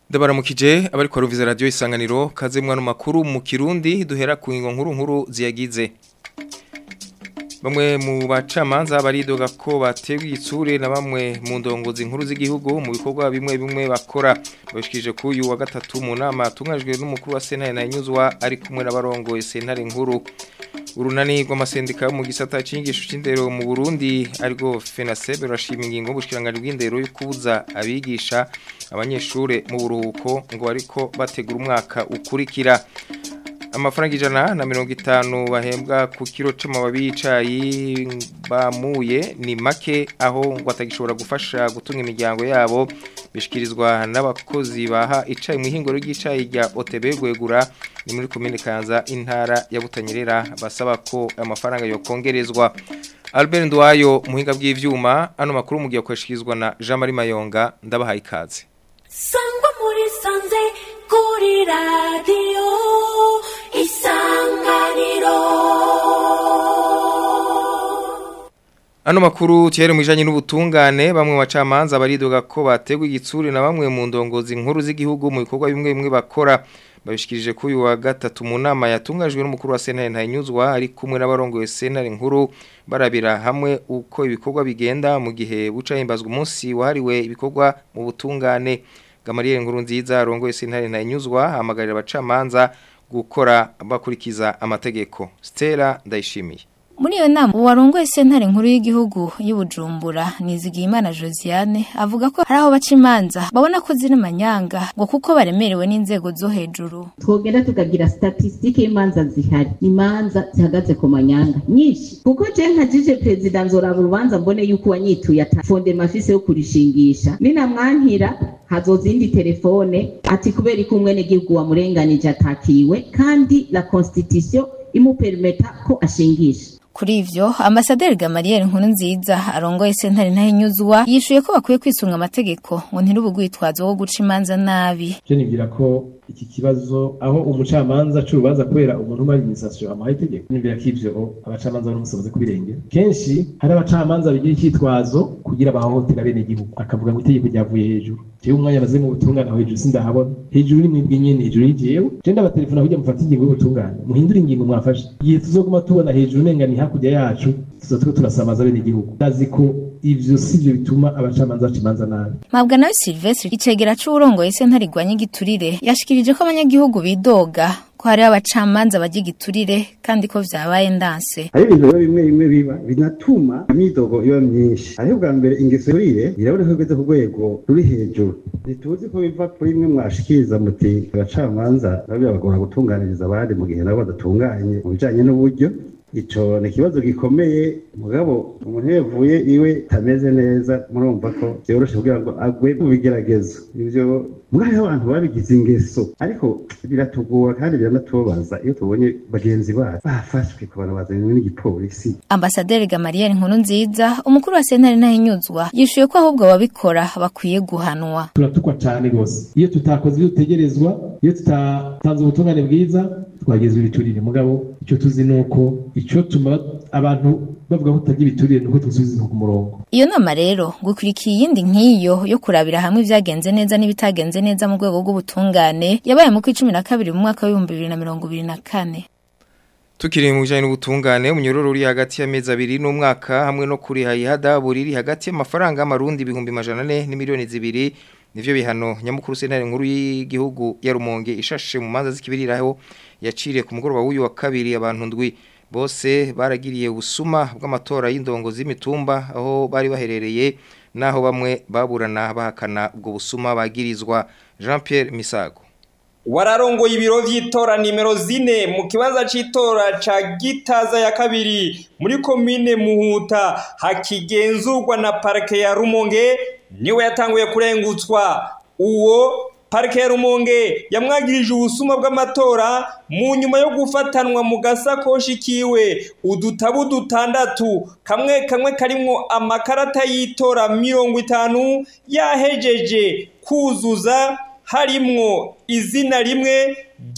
Ndabaramukije abari kwa Ruviza Radio Isanganiro kaze mwana makuru mu Kirundi duhera ku ngingo nkuru nkuru ziyagize Bamwe mu bacamanza baridoga ko batewe itsure na bamwe mu ndongozi nkuru z'igihugu mu bikorwa bimwe bimwe bakora bashikije ku uyu wa gatatu mu nama tungajwe n'umukuru wa Sentare na Nyuzwa ari kumwe n'abarongoye Sentare nkuru urunani rw'amasendika yo mu gisata cy'inyigisho cy'indero mu Burundi ariko FENASEB rashima ingingo y'ubushikiranganje bw'indero yo kubuza abigisha abanyeshure mu buruhuko ngo ariko bategura umwaka ukurikira amafaranga ijana na mirongo itanu bahembwa ku kiro c'amababi y'icayi bamuye ni make aho ngo atagishobora gufasha gutunga imiryango yabo bishikirizwa n'abakozi baha icayi mu ihinguro ry'icayi rya OTB gwegura ni muri komine Kanza intara ya Butanyerera basaba ko amafaranga yokongerezwa Albert Ndwayo muhinga bw'ivyuma ano makuru mugiye kwashikirizwa na Jean Marie Mayonga ndabahaye ikaze sangwa muri sanze kuri radiyo isanganiro Ano makuru tihere mwijanye n'ubutungane bamwe bacamanza baridoga ko bategwa igitsuri na bamwe mu ndongozi nkuru z'igihugu mu bikorwa bimwe bimwe bakora babishikirije ko uyu wa gatatu mu nama yatungajwe n'umukuru wa Sentare Ntanyuzwa ari kumwe n'abarongoye Sentare nkuru barabira hamwe uko ibikorwa bigenda mu gihe buca himbazwa umunsi wahariwe ibikorwa mu butungane Gamariye nkuru nziza arongoye Sentare Ntanyuzwa hamagarira abacamanza gukora bakurikiza amategeko Stella Ndayishimiye Muri iyo nama uwarongoye sentare nkuru y'igihugu y'Ubujumbura Nizigiyimana Josiane avuga ko hari aho baca imanza babona ko ziri manyanga ngo kuko baremerewe n'inzego zo hejuru. twogenda tukagira statisitike y'imanza zihari imanza zihagaze ku manyanga nyinshi kuko je nkajije perezida nzoraba urubanza mbone yuko uwanyituye ata fondema afise yo kurishingisha ninamwankira hazoza indi telefone ati kubera ko umwenegihugu wamurenganije atakiwe kandi la constitution imupermeta ko ashingisha Kuri ivyo ambasaderi Gamaliel nkuru nziza arongoye sentare ntahinyuzwa yishuye ko bakwiye kwisunga amategeko ngo ntirubugwitwazo wo guca imanza nabi. je nibwira ko iki kibazo aho umucamanza c'urubanza kubera umuntu umara imisasyo amuhaye itegeko nibwira ko ivyo abacamanza bari musoboze kubirengera kenshi hari abacamanza bigira icyitwazo kugira bahohotera bene igihugu akavuga ngo itegeko ryavuye hejuru jewe umwanya maze mu butungane aho hejuru sindahabona hejuru ni mwebwe nyene hejuru y'ijewe je ndabatelefona kugira mufate ingingo y'ubutungane muhindure ingingo mwafashe igihe tuzoguma tubona hejuru umenga ni hakurya yacu tuzotuko turasamaza bene igihugu ndazi ko ivyo sivyo bituma abacamanza baca imanza nabi Mabwa nawe Silvestre icegera c'urongoye sentare igwanya igiturire yashikirije ko abanyagihugu bidoga ko hari abacamanza bagira igiturire kandi ko vyabaye ndanse. hari ibintu rero bimwe bimwe biba binatuma imyidogo iba myinshi hariho bwa mbere ingeso yurire irabona ko igeze ku rwego ruri hejuru ntituzi ko biva kuri imwe mwashikiriza muti abacamanza nabo birabagora gutunganiriza abandi mu gihe nabo badatunganye mu bijanye n'uburyo ico ni ikibazo gikomeye mugabo umuntu iyo yavuye iwe tameze neza murumva ko vyoroshe kugira ngo agwe mu bigeragezo ivyo mwari abantu babigize ingeso ariko biratugora kandi biranatubabaza iyo tubonye bagenzi bacu bafashwe ku bantu bazanywe n'igipolisi Ambasaderi Gamaliel nkuru nziza umukuru wa sentare ntahinyuzwa yishuye ko ahubwo ababikora bakwiye guhanwa. turatukwa cyane rwose iyo tutakoze ibyo dutegerezwa iyo tutatanze ubutungane bwiza twagezwe ibiturire mugabo icyo tuzi ni uko icyo tuma abantu bavuga ko tutagira ibiturire ni uko tuzubiza ku murongo Iyo nama rero gukurikiye iyindi nk'iyo yo kurabira hamwe ibyagenze neza n'ibitagenze neza mu rwego rw'ubutungane yabaye mu kw'icumi na kabiri mu mwaka w'ibihumbi bibiri na mirongo ibiri na kane. Tukiri mu bijanye n'ubutungane umunyororo uri hagati y'amezi abiri n'umwaka hamwe no kuri hayihada buriri hagati y'amafaranga y'amarundi ibihumbi majana ane n'imiliyoni zibiri nivyo bihano nyamukuru sentare nkuru y'igihugu ya Rumonge ishashe mu manza zikibiriraho yaciriye ku mugoroba w'uyu wa kabiri abantu ndwi bose baragiriye ubusuma bw'amatora y'indongo z'imitumba aho bari baherereye naho bamwe baburana bahakana ubwo busuma bagirizwa Jean Pierre Misago wararongoye ibiro vy'itora nimero zine mu kibanza c'itora ca gitaza ya kabiri muri komine muhuta hakigenzurwa na parike ya rumonge niwe yatanguye kurengutswa uwo parike ya rumonge yamwagirije ubusuma bw'amatora mu nyuma yo gufatanwa mu gasakoshi kiwe udutabu dutandatu kamwe kamwe karimwo amakarata y'itora mirongo itanu yahejeje kuzuza harimwo izina rimwe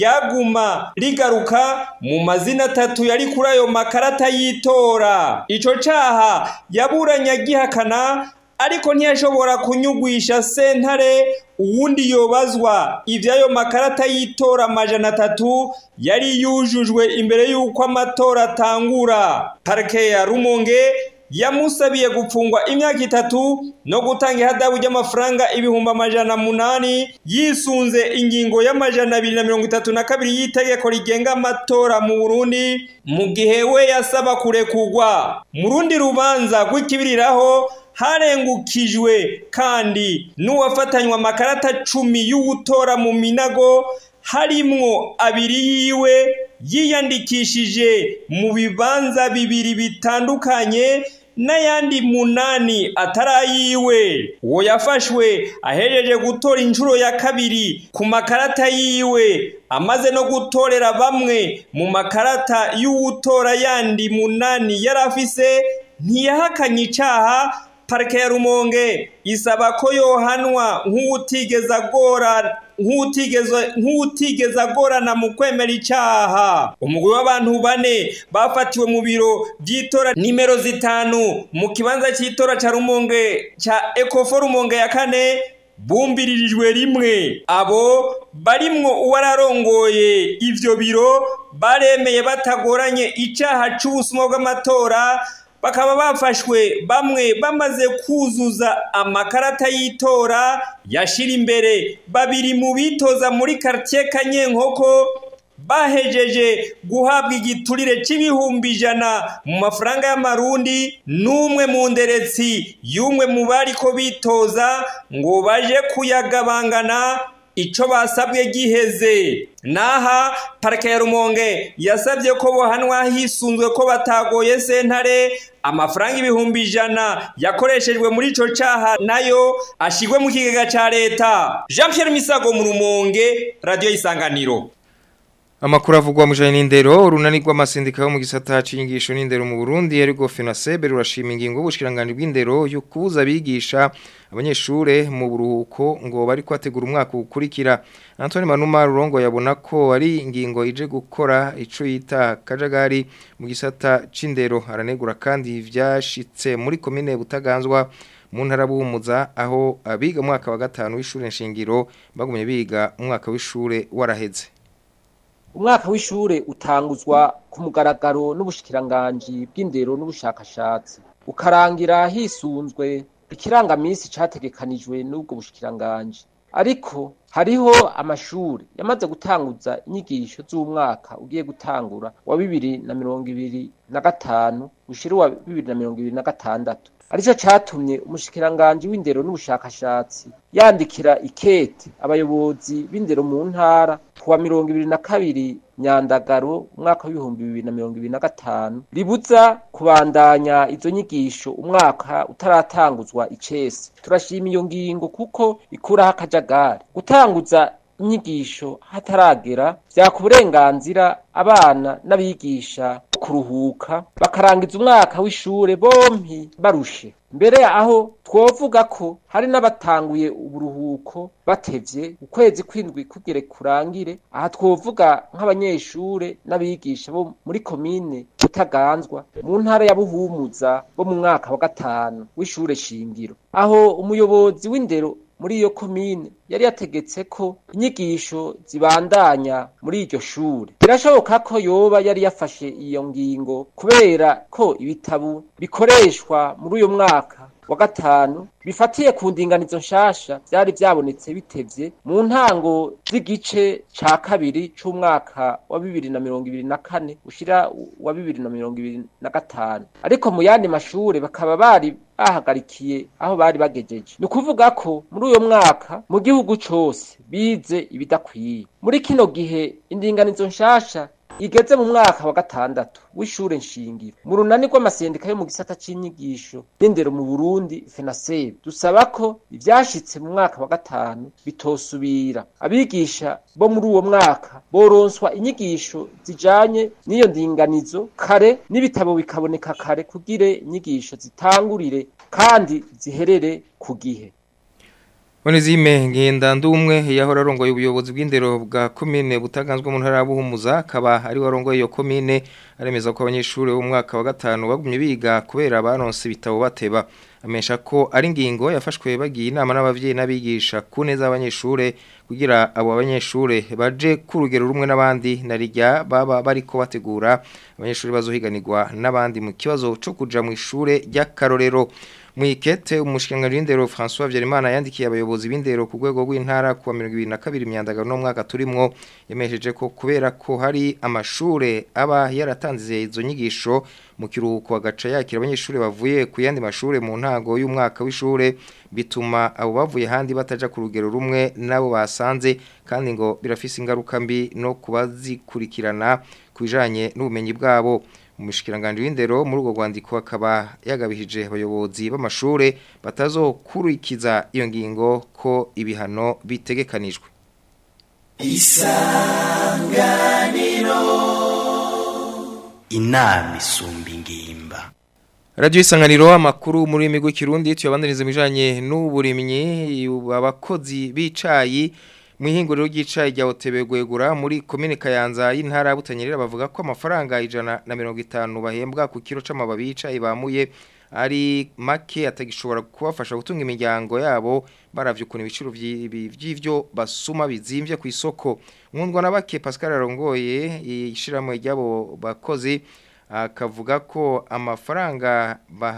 ryaguma rigaruka mu mazina atatu yari kuri ayo makarata y'itora ico caha yaburanye agihakana ariko ntiyashobora kunyugwisha sentare uwundi yobazwa ivy'ayo makarata y'itora amajana atatu yari yujujwe imbere y'uko amatora atangura parike ya rumonge yamusabiye gupfungwa imyaka itatu no gutanga ihadabu ry'amafaranga ibihumbi amajana munani yisunze ingingo y'amajana abiri na mirongo itatu na kabiri y'itegeko rigenga amatora mu burundi mu gihe we yasaba kurekurwa mu rundi rubanza rw'ikibiriraho harengukijwe kandi n'uwafatanywe amakarata cumi y'ugutora mu minago harimwo abiri yiwe yiyandikishije mu bibanza bibiri bitandukanye n'ayandi munani atarayiwe uwo yafashwe ahejeje gutora inshuro ya kabiri ku makarata yiwe amaze no gutorera bamwe mu makarata y'uwutora yandi munani yari afise ntiyahakanye icaha parike ya rumonge isaba ko yohanwa nk'uwutigeze agora nk'uwutigeze agorana mu kwemera icyaha umugwi w'abantu bane bafatiwe mu biro by'itora nimero zitanu mu kibanza cy'itora cya rumonge cya ekofo rumonge ya kane bumbiririjwe rimwe abo barimwo uwararongoye ivyo biro baremeye batagoranye icyaha c'ubusuma bw'amatora bakaba bafashwe bamwe bamaze kuzuza amakarata y'itora yashira imbere babiri mu bitoza muri quartier Kanyenkoko bahejeje guhabwa igiturire c'ibihumbi ijana mu mafaranga y'amarundi n'umwe mu nderetsi y'umwe mu bariko bitoza ngo baje kuyagabangana ico basabwe giheze naha parike ya rumonge yasabye ko bohanwa hisunzwe ko batagoye sentare amafaranga ibihumbi ijana yakoreshejwe muri ico caha nayo ashigwe mu kigega ca leta jean pierre misago mu rumonge radiyo y'isanganiro Amakuru avugwa mu janye n'indero urunani rw'amasindika yo mu gisata c'inyigisho n'indero mu Burundi yariko FENASEB rurashima ingingo y'ubushikiranganje bw'indero yo kubuza abigisha abanyeshure mu buruhuko ngo bari kwategura umwaka ukurikira Antoine Manuma Rurongo yabona ko ari ingingo ije gukora ico yita kajagari mu gisata c'indero aranegura kandi vyashitse muri komine Butaganzwa mu ntara buhumuza aho abiga umwaka wa gatanu w'ishure nshingiro bagumye biga umwaka w'ishure waraheze umwaka w'ishure utanguzwa ku mugaragaro n'ubushikiranganji bw'indero n'ubushakashatsi ukarangira hisunzwe ikirangamisi categekanijwe n'ubwo bushikiranganji ariko hariho amashure yamaze gutanguza inyigisho z'umwaka ugiye gutangura wa bibiri na mirongo ibiri na gatanu ushira uwa bibiri na mirongo ibiri na gatandatu arico catumye umushikiranganji w'indero n'ubushakashatsi yandikira ikete abayobozi b'indero mu ntara kuwa mirongo ibiri na kabiri nyandagaro umwaka w'ibihumbi bibiri na mirongo ibiri na gatanu ribuza kubandanya izo nyigisho umwaka utaratanguzwa icese turashima iyo ngingo kuko ikuraho akajagari gutanguza inyigisho hataragera vyaka uburenganzira abana n'abigisha kuruhuka bakarangiza umwaka w'ishure bompi barushe mbere aho twovuga ko hari n'abatanguye uburuhuko batevye ukwezi kwindwi kugere kurangire aha twovuga nk'abanyeshure n'abigisha bo muri komine Butaganzwa mu ntara ya Buhumuza bo mu mwaka wa gatanu w'ishure shingiro aho umuyobozi w'indero muri iyo komine yari yategetse ko inyigisho zibandanya muri iryo shure birashoboka ko yoba yari yafashe iyo ngingo kubera ko ibitabo bikoreshwa muri uyu mwaka wa gatanu bifatiye ku ndinganizo nshasha vyari vyabonetse bitevye mu ntango z'igice ca kabiri c'umwaka wa bibiri na mirongo ibiri na kane ushira wa bibiri na mirongo ibiri na gatanu ariko mu yandi mashure bakaba bari bahagarikiye aho bari bagejeje ni ukuvuga ko muri uyo mwaka mu gihugu cose bize ibidakwiye muri kino gihe indinganizo nshasha igeze mu mwaka wa gatandatu w'ishure nshingiro mu runani rw'amasendika yo mu gisata c'inyigisho n'indero mu Burundi FENASEB dusaba ko ivyashitse mu mwaka wa gatanu bitosubira abigisha bo muri uwo mwaka boronswa inyigisho zijanye n'iyo ndinganizo kare n'ibitabo bikaboneka kare kugire inyigisho zitangurire kandi ziherere ku gihe Onezime ngenda ndumwe yahora arongoye ubuyobozi bw'indero bwa komine butaganzwe mu ntara ya Buhumuza akaba ari warongoye iyo komine aremeza ko abanyeshuri bo mu mwaka wa gatanu bagumye biga kubera baronse ibitabo bateba amesha ko ari ingingo yafashwe bagiye inama n'abavyeyi n'abigisha ku neza abanyeshure kugira abo abanyeshure baje ku rugero rumwe n'abandi narijya baba bariko bategura abanyeshure bazohiganirwa n'abandi mu kibazo cyo kuja mu ishure ry'akarorero Mwikete umushikiranganji w'indero François Vyerimana yandikiye abayobozi b'indero ku rwego rw'intara ku wa 2022 imyandagano no mwaka turimwo yemesheje ko kubera ko hari amashure aba yaratanze izo nyigisho mu kiruhuko agaca yakira abanyeshure bavuye ku yandi mashure mu ntango y'umwaka w'ishure bituma abo bavuye handi bataja ku rugero rumwe nabo basanze kandi ngo birafise ingaruka mbi no kubazikurikirana kubijanye n'ubumenyi bwabo umushikiranganje w'indero muri urwo rwandiko akaba yagabishije abayobozi b'amashure batazokurikiza iyo ngingo ko ibihano bitegekanijwe isanganiro inama isumba ingimba Radio isanganiro amakuru muri migo kirundi tuyabandanize bijanye n'uburimyi abakozi bicayi mwihinguriro ry'icayi rya Otebe gwegura muri komine Kayanza y'intara ya Butanyerera bavuga ko amafaranga ijana na mirongo itanu bahembwa ku kiro c'amababi y'icayi bamuye ari make atagishobora kubafasha gutunga imiryango yabo baravye ukuntu ibiciro vy'ivyo basuma bizimvye ku isoko nkundwa na bake Pascal Arongoye ishiramwe ryabo bakozi akavuga ko amafaranga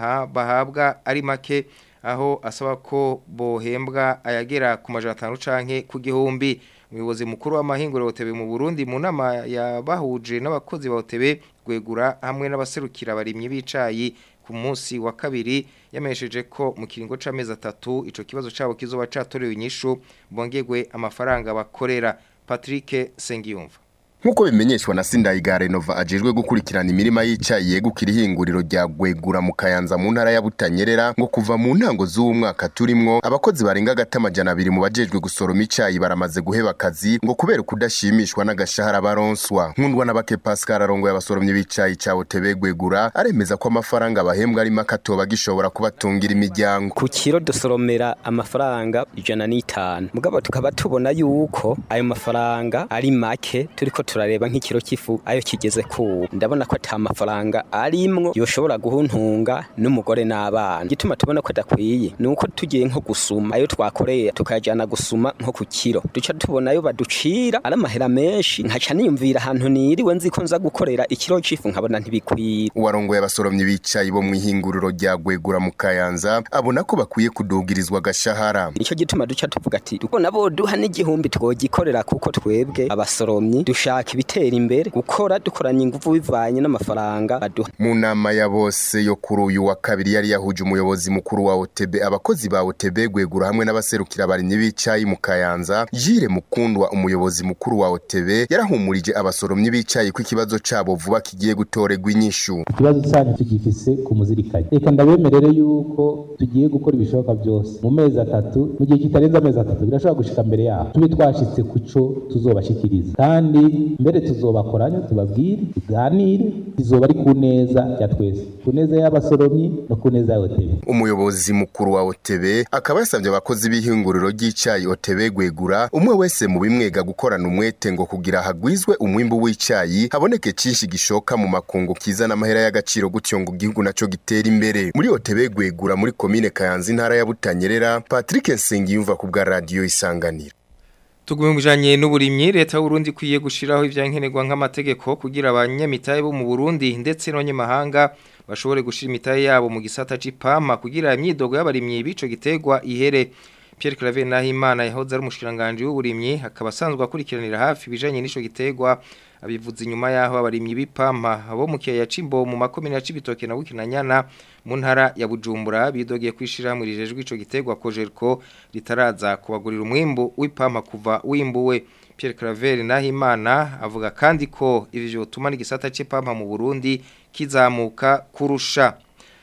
bahabwa ari make aho asaba ko bohembwa ayagera ku majana atanu canke ku gihumbi umuyobozi mukuru w'amahinguriro Otebe mu Burundi mu nama yabahuje n'abakozi ba Otebe gwegura hamwe n'abaserukira abarimyi bicayi ku munsi wa kabiri yamesheje ko mu kiringo c'amezi atatu ico kibazo cabo kizoba catorewe inyishu bongegwe amafaranga bakorera Patrick Sengiyumva Nkuko bimenyeshwa na Sindayigare Nova ajejwe gukurikirana imirima y'icayi yegukira ihinguriro rya Gwegura mu Kayanza mu ntara ya Butanyerera ngo kuva mu ntango z'uwo mwaka turimwo abakozi barenga gatamajana abiri mu bajejwe gusoroma icayi baramaze guheba akazi ngo kubera kudashimishwa n'agashahara baronswa nkundwa na bake Pascal arongo y'abasoromye b'icayi ca Otebe Gwegura aremeza ko amafaranga bahembwa ari makatoba gishobora kubatungira imiryango ku kiro dusoromera amafaranga ijana n'itanu mugabo tukaba tubona yuko ayo mafaranga ari make turiko turareba nk'ikiro cy'ifu ayo kigeze ku ndabona ko ata mafaranga arimwo yoshobora guhuntunga n'umugore n'abana gituma tubona ko adakwiye ni uko tugiye nko gusuma ayo twakoreye tukayajyana gusuma nko ku kiro duca tubona ayo baducira ari amahera menshi nkaca niyumvira ahantu niriwe nzi ko nza gukorera ikiro cy'ifu nkabona ntibikwiye uwarongoye abasoromyi bicaye bo mu ihinguriro rya Gwegura mu Kayanza abona ko bakwiye kudugirizwa agashahara nicyo gituma duca tuvuga ati tubona bo duha n'igihumbi twogikorera kuko twebwe abasoromyi dushaka ibitera imbere gukora dukoranye ingufu bivanye n'amafaranga baduha mu nama ya bose yo kuri uyu wa kabiri yari yahuje umuyobozi mukuru wa OTB abakozi ba OTB gwegura hamwe n'abaserukira abarimyi b'icayi mu Kayanza Jire Mukundwa umuyobozi mukuru wa OTB yarahumurije abasoromyi b'icayi ko ikibazo cabo vuba kigiye gutorerwa inyishu ikibazo cyanyu tugifise ku muzirikanye reka ndabemerere yuko tugiye gukora ibishoboka byose mu mezi atatu mu gihe kitarenze amezi atatu birashobora gushika mbere yaho tube twashitse ku co tuzobashikiriza kandi mbere tuzobakoranya tubabwire tuganire izoba ari ku neza ya twese ku neza y'abasoromyi no ku neza ya OTB umuyobozi mukuru wa OTB akaba yasabye abakozi b'ihinguriro ry'icayi OTB gwegura umwe wese mu bimwega gukorana umwete ngo kugira hagwizwe umwimbu w'icayi haboneke cinshi gishoka mu makungu kizana amahera y'agaciro gutyo ngo igihugu naco gitera imbere muri OTB gwegura muri komine Kayanza intara ya Butanyerera Patrick Nsengiyumva ku bwa radio isanganiro Tugume mujanye n'uburimyi leta y'Uburundi kwiye gushiraho ivyankenerwa nk'amategeko kugira abanyamitaye bo mu Burundi ndetse n'abanyamahanga bashobore gushira imitaye yabo mu gisata c'ipama kugira imyidogo y'abarimyi bico gitegwa ihere Pierre Claver Nahimana yahoze ari umushiranganje w'uburimyi akaba asanzwe akurikiranira hafi bijanye n'ico gitegwa abivuze inyuma yaho abarimyi b'ipampa abo mu kiyaya cimbo mu makomine ya Cibitoke na Bukinanyana mu ntara ya Bujumbura bidogeye kwishira muri jejwe ico gitegwa Kojerko ritaraza kubagurira umwimbu w'ipampa kuva wimbuwe Pierre Claver Nahimana avuga kandi ko ivi vyotuma n'igisata c'ipampa mu Burundi kizamuka kurusha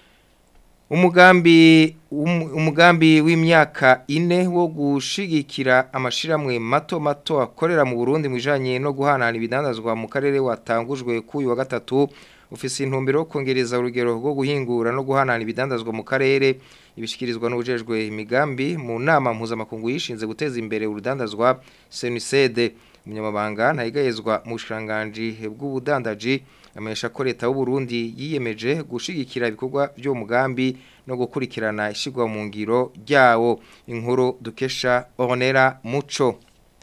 umugambi um, umugambi w'imyaka ine wo gushigikira amashiramwe mato mato akorera mu Burundi mwijanye no guhanahana ibidandazwa mu karere watangujwe kuyu wa gatatu ufise intumbero yo kongereza urugero rwo guhingura no guhanana ibidandazwa mu karere ibishikirizwa n'ubujejwe imigambi mu nama mpuzamakungu yishinze guteza imbere urudandazwa senisede umunyamabanga ntayigayezwa mu bushikiranganji bw'ubudandaji amenyesha ko leta y'u Burundi yiyemeje gushigikira ibikorwa byo mugambi no gukurikirana ishigwa mu ngiro ryawo inkuru dukesha Ornera Muco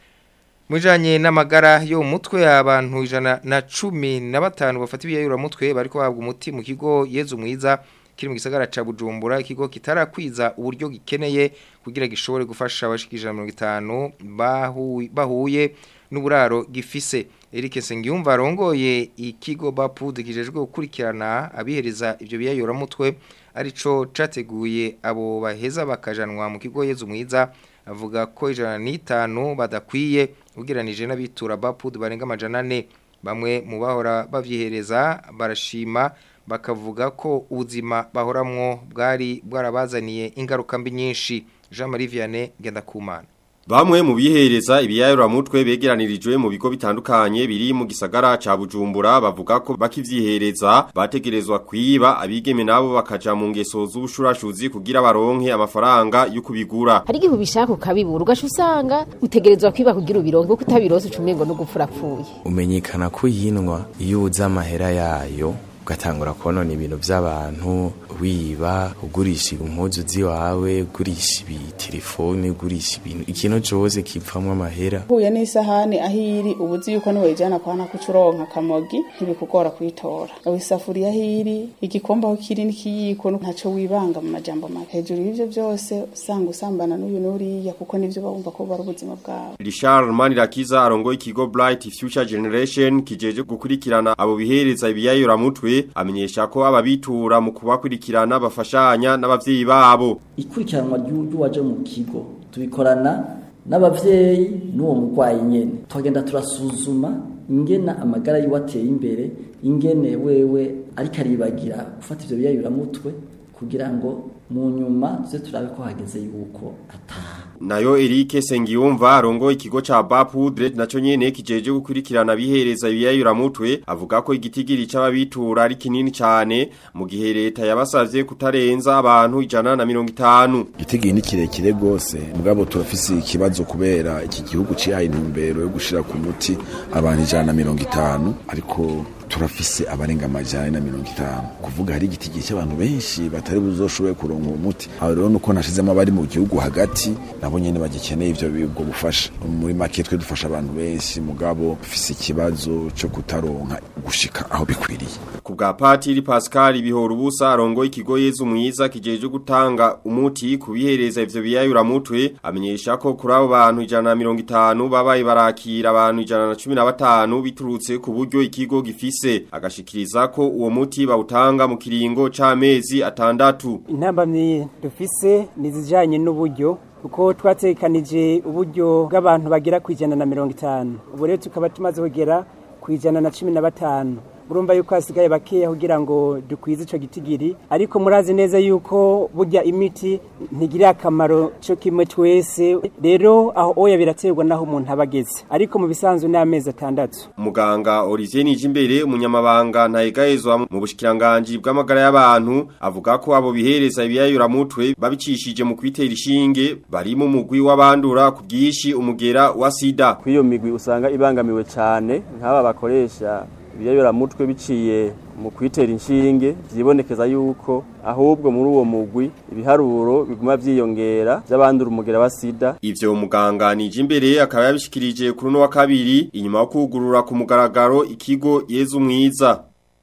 Mujanye n'amagara yo mu mutwe abantu ijana na cumi na batanu bafata ibiyayura mutwe bariko bahabwa umuti mu kigo Yezu mwiza kiri mu gisagara ca Bujumbura ikigo kitarakwiza uburyo gikeneye kugira gishobore gufasha abashikije 50 bahuye bahuye n'uburaro gifise Eric Sengiyumva arongoye ikigo Bapud kijejwe gukurikirana abihereza ivyo biyayura mutwe arico categuye abo baheza bakajanwa mu kigo Yezu mwiza avuga ko ijana n'itanu badakwiye ugeranije n'abitura Bapud barenga amajana ane bamwe mu bahora bavyihereza barashima bakavuga ko ubuzima bahoramwo bwari bwarabazaniye ingaruka mbi nyinshi Jean Marie Vianney Gendakumana Bamwe mu bihereza ibiyayura mutwe begeranirijwe mu bigo bitandukanye biri mu gisagara ca Bujumbura bavuga ko bakivyihereza bategerezwa kwiba abigeme nabo bakaja mu ngeso z'ubushurashuzi kugira baronke amafaranga yo kubigura. hari igihe ubishaka ukabibura ugaca usanga utegerezwa kwiba kugira ubironke kuko utabirose ucumengo no gupfura apfuye umenyekana ko yinwa iyo uzi amahera yayo ugatangura konona ibintu by'abantu wiba ugurisha impuzu z'iwawe ugurisha ibitelefone ugurisha ibintu ikintu cyose kipfamwo amahera uhuye n'isahani aho iri uba uzi yuko niwayijyana kwa nako ucuronka akamogi ntibikugora kuyitora isafuriya aho iri igikombe aho kiri n'ikiyiko ntacyo wibanga mu majambo make hejuru y'ibyo byose usanga usambana n'uyu n'uriya kuko nibyo bumva ko bari ubuzima bwawe Richard Manirakiza arongoye ikigo Bright Future Generation kijeje gukurikirana abo bihereza ibiyayura mutwe amenyesha ko ababitura mu kubakurikirana bafashanya n'abavyeyi babo ikurikiranwa ry'uwaje mu kigo tubikorana n'abavyeyi n'uwo murwayi nyene twagenda turasuzuma ingena amagara yiwe ateye imbere ingene wewe ariko aribagira gufata ivyo biyayuramutwe kugira ngo mu nyuma tuze turabe ko hageze yuko ataha Nayo Eric Sengiyumva arongoye ikigo ca Bapudre naco nyene kijeje gukurikirana bihereza ibiyayura mutwe avuga ko igitigiri c'ababitura ari kinini cane mu gihe leta yabasavye kutarenza abantu ijana na mirongo itanu igitigiri ni kirekire gose mugabo turafise ikibazo kubera iki gihugu cihaye intumbero yo gushira ku muti abantu ijana na mirongo itanu ariko turafise abarenga amajana na mirongo itanu kuvuga hari igitigiri cy'abantu benshi batari buzoshoboye kuronka uwo muti aho rero nuko nashizemo abari mu gihugu hagati nabo nyene bagikeneye ivyo ubwo bufasha muri make twe dufasha abantu benshi mugabo dufise ikibazo cyo kutaronka gushika aho bikwiriye ku bwa Patiri Pascal bihora ubusa arongoye ikigo Yezu mwiza kijeje gutanga umuti kubihereza ivyo biyayura mutwe amenyesha ko kuri abo bantu ijana na mirongo itanu babaye barakira abantu ijana na cumi na batanu biturutse ku buryo ikigo gifise bifise agashikiriza ko uwo muti bawutanga mu kiringo c'amezi atandatu intambamyi dufise nizijanye n'uburyo kuko twatekanije uburyo bw'abantu bagera ku ijana na mirongo itanu ubu rero tukaba tumaze kugera ku ijana na cumi na batanu urumva yuko hasigaye bakeya kugira ngo dukwize ico gitigiri ariko murazi neza yuko burya imiti ntigira akamaro cyo kimwe twese rero aho oya biraterwa naho umuntu abageze ariko mu bisanzwe n'amezi atandatu Muganga Olivier Nijimbere umunyamabanga ntayegahezwa mu bushikiranganje bw'amagara y'abantu avuga ko abo bihereza ibiyayura mutwe babicishije mu kwitera ishinge bari mu mugwi w'abandura ku bwishi umugera wa sida kwiyo migwi usanga ibangamiwe cyane nk'aba bakoresha ibiyayura mutwe biciye mu kwitera inshinge byibonekeza yuko ahubwo muri uwo mugwi ibiharuro biguma vyiyongera by'abandura umugera wa sida ivyo muganga Nijimbere akaba yabishikirije kuri no wa kabiri inyuma yo kugurura ku mugaragaro ikigo Yezu mwiza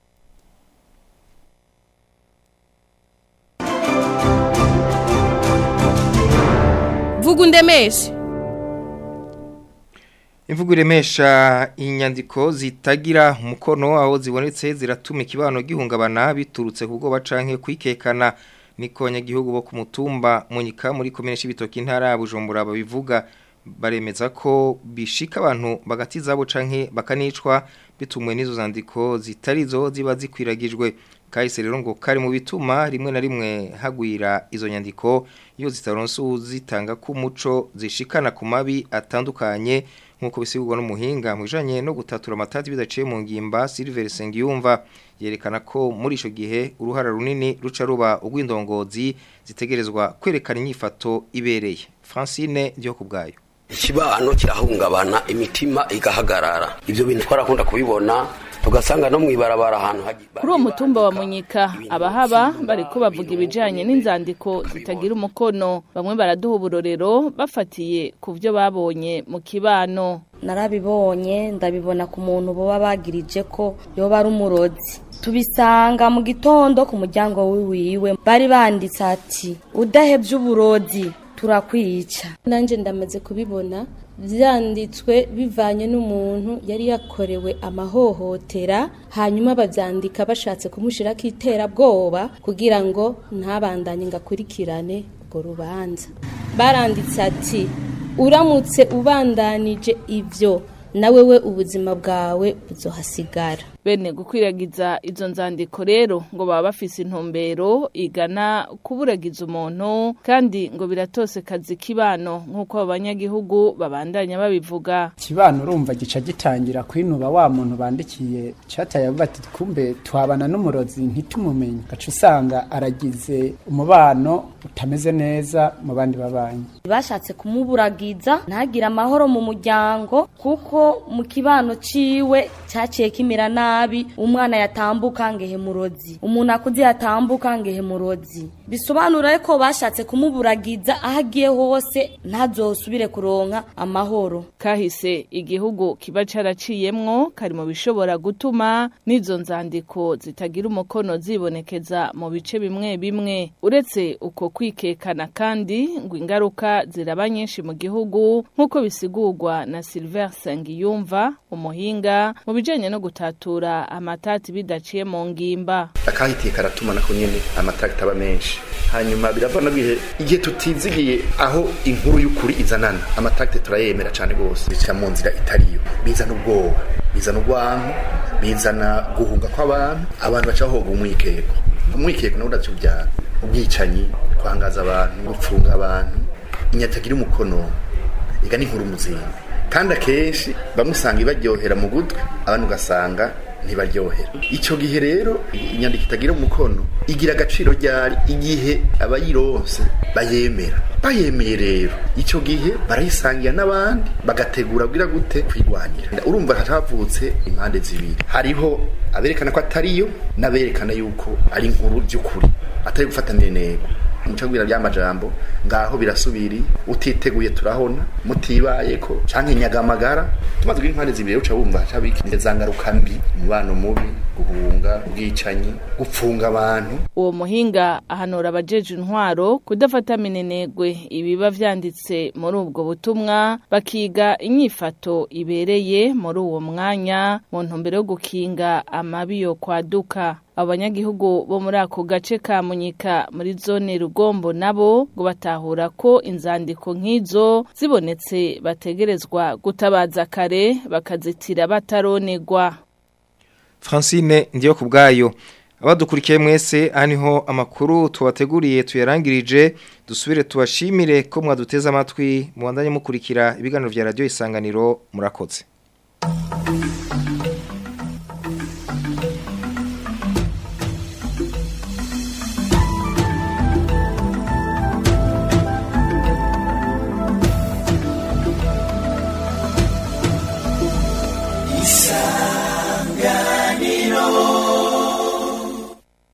Vugundemeshe Imvugo iremesha inyandiko zitagira umukono aho zibonetse ziratuma ikibano gihungabana biturutse kubwo bacanke kwikekana niko abanyagihugu bo ku mutumba munyika muri komine y'ibitoki intara ya Bujumbura babivuga baremeza ko bishika abantu bagatiza abo canke bakanicwa bitumwe n'izo zandiko zitarizo ziba zikwiragijwe kahise rero ngo kari mu bituma rimwe na rimwe hagwira izo nyandiko iyo zitaronse uzitanga ku muco zishikana ku mabi atandukanye nk'uko bisigurwa n'umuhinga mu bijanye no gutatura amatati bidaciye mu ngimba Silver Sengiyumva yerekana ko muri ico gihe uruhara runini ruca ruba ugwindongozi zitegerezwa kwerekana inyifato ibereye Francine ndiyo kubgayo ikibano kirahungabana imitima igahagarara ivyo bintu twarakunda kubibona tugasanga no mwibarabara ahantu kuri uwo mutumba wa munyika abahaba bariko bavuga ibijanye n'inzandiko zitagira umukono bamwe baraduha uburorero bafatiye ku vyo babonye mu kibano narabibonye ndabibona ku muntu boba bagirije ko yoba ari umurozi tubisanga mu gitondo ku muryango wiwiwe bari banditse ati udahebye uburozi turakwica nanjye ndamaze kubibona byanditswe bivanye n'umuntu yari yakorewe amahohotera hanyuma babyandika bashatse kumushyiraho iterabwoba kugira ngo ntabandanye ngo akurikirane urwo rubanza baranditse ati uramutse ubandanije ibyo nawe we ubuzima bwawe buzohasigara bene gukwiragiza izo nzandiko rero ngo baba bafise intumbero igana kuburagiza umuntu kandi ngo biratose kazi kibano nk'uko abo banyagihugu babandanya babivuga kibano urumva gica gitangira kwinuba wa muntu bandikiye cataye avuga ati kumbe twabana n'umurozi ntitumumenye gaca usanga aragize umubano utameze neza mu bandi babanyi bashatse kumuburagiza ntagire amahoro mu muryango kuko mu kibano ciwe cyaciye kimera nabi umwana yatambuka ngehe murozi umuntu akuze yatambuka ngehe murozi bisobanura ko bashatse kumuburagiza aho agiye hose ntazosubire kuronka amahoro kahise igihugu kiba caraciyemwo kari mu bishobora gutuma n'izo nzandiko zitagira umukono zibonekeza mu bice bimwe bimwe uretse uko kwikekana kandi ngo ingaruka ziraba nyinshi mu gihugu nk'uko bisigurwa na Silver Sengiyumva umuhinga mu bijanye no gutatura amatati bidaciye mu ngimba akahitiye karatuma nako nyene amatati aba menshi hanyuma biravana bihe igihe tutizigiye aho inkuru y'ukuri izanana amatati turayemera cyane rwose bica mu nzira itariyo bizana ubwoba bizana urwanko bizana guhunga kw'abantu abantu baca bahoga umwikeko umwikeko nawo uracyubyara ubwicanyi kwangaza abantu gupfunga abantu inyatagira umukono iga n'inkuru muzinga kandi akenshi bamwe usanga ibaryohera mu gutwi abandi ugasanga ntibaryohera icyo gihe rero inyandiko itagira umukono igira agaciro ryari igihe abayironse bayemera bayemeye rero icyo gihe barayisangira n'abandi bagategura bwira gute kwirwanira urumva havutse impande zibiri hariho aberekana ko atariyo n'aberekana yuko ari inkuru by'ukuri atari gufatanira intego mucagwira by'amajambo ngaho birasubiri utiteguye turahona mutibaye ko canke nyagamagara tumaze kugira impande zibiri uca wumva cabiki za ngaruka mbi umubano mubi guhunga ubwicanyi gupfunga abantu uwo muhinga ahanura abajeje intwaro kudafata minenegwe ibiba vyanditse muri ubwo butumwa bakiga inyifato ibereye muri uwo mwanya mu ntumbero yo gukinga amabi yo kwaduka abanyagihugu bo muri ako gace ka munyika muri zone rugombo nabo ngo batahura ko inzandiko nk'izo zibonetse bategerezwa gutabaza kare bakazitira bataronegwa Francine ndiyo kubgayo abadukurikiye mwese haniho amakuru tubateguriye tuyarangirije dusubire tubashimire ko mwaduteze amatwi mubandanye mukurikira ibiganiro vya radio isanganiro murakoze